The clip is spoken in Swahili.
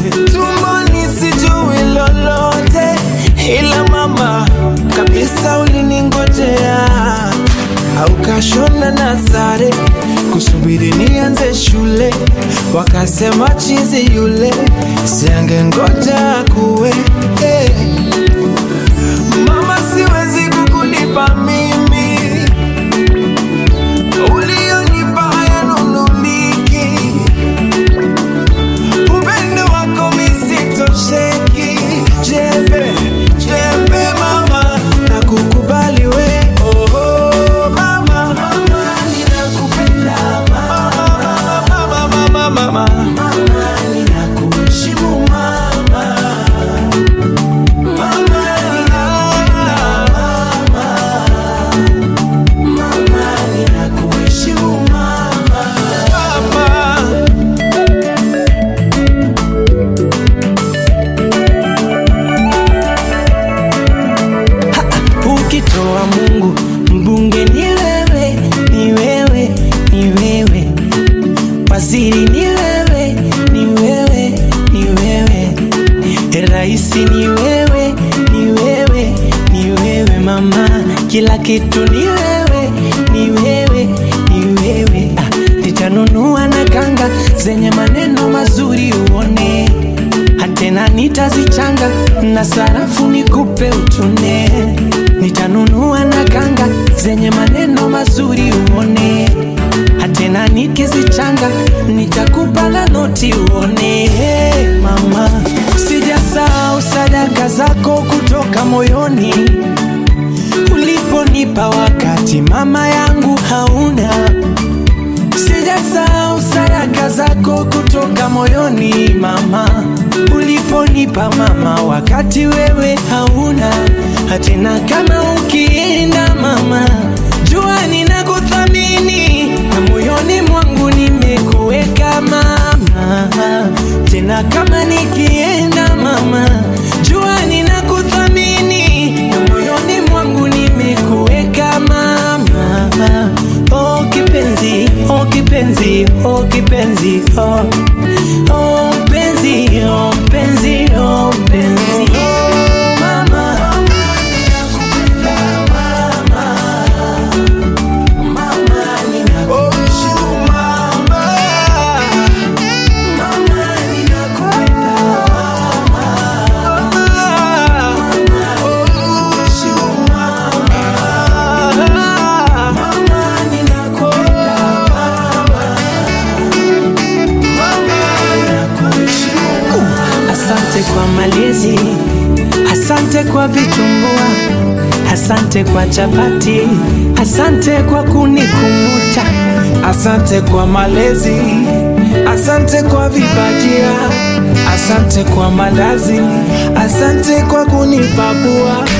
tumboni sijui lolote, ila mama kabisa uliningojea, au kashona na sare kusubiri nianze shule, wakasema chizi yule siange ngoja kuwe eh. Mama, siwezi kukulipa mimi ulionipa hayanunuliki, upendo wako misitosheki. Jembe jembe mama, nakukubali we oh, oh, mama, mama, ninakupenda mama, mama, mama, mama, mama, ninakuheshimu mama, mama, ninakupenda mama, ninakuheshimu mama, mama. Ukitoa Mungu mbunge ni wewe, ni wewe, ni wewe, waziri ni wewe, ni wewe, ni wewe, raisi ni wewe, ni wewe, ni wewe mama, kila kitu ni wewe, ni wewe, ni wewe. Ah, nitanunua na kanga zenye maneno mazuri uone hatena nitazichanga na sarafu nikupe utune. Nitanunua na kanga zenye maneno mazuri uone, hatena nikizichanga nitakupa na noti uone. Hey, mama, sijasahau sadaka zako kutoka moyoni uliponipa wakati mama yangu hauna Sijasahau sadaka zako kutoka moyoni mama, uliponipa mama, wakati wewe hauna hatena. Kama ukienda mama, jua ninakuthamini na moyoni mwangu nimekuweka mama, tena kama nikienda mama, jua ninakuthamini na moyoni mwangu nimekuweka mama. Oh kipenzi, oh kipenzi, oh kipenzi, oh oh penzi, oh penzi, oh penzi. Mama, ninakupenda mama, mama ninakuheshimu mama, mama ninakupenda mama, mama ninakuheshimu mama, mama ninakupenda Asante kwa malezi, asante kwa vitumbua, asante kwa chapati, asante kwa kunikumbuta, asante kwa malezi, asante kwa vibajia, asante kwa mandazi, asante kwa kunipapua.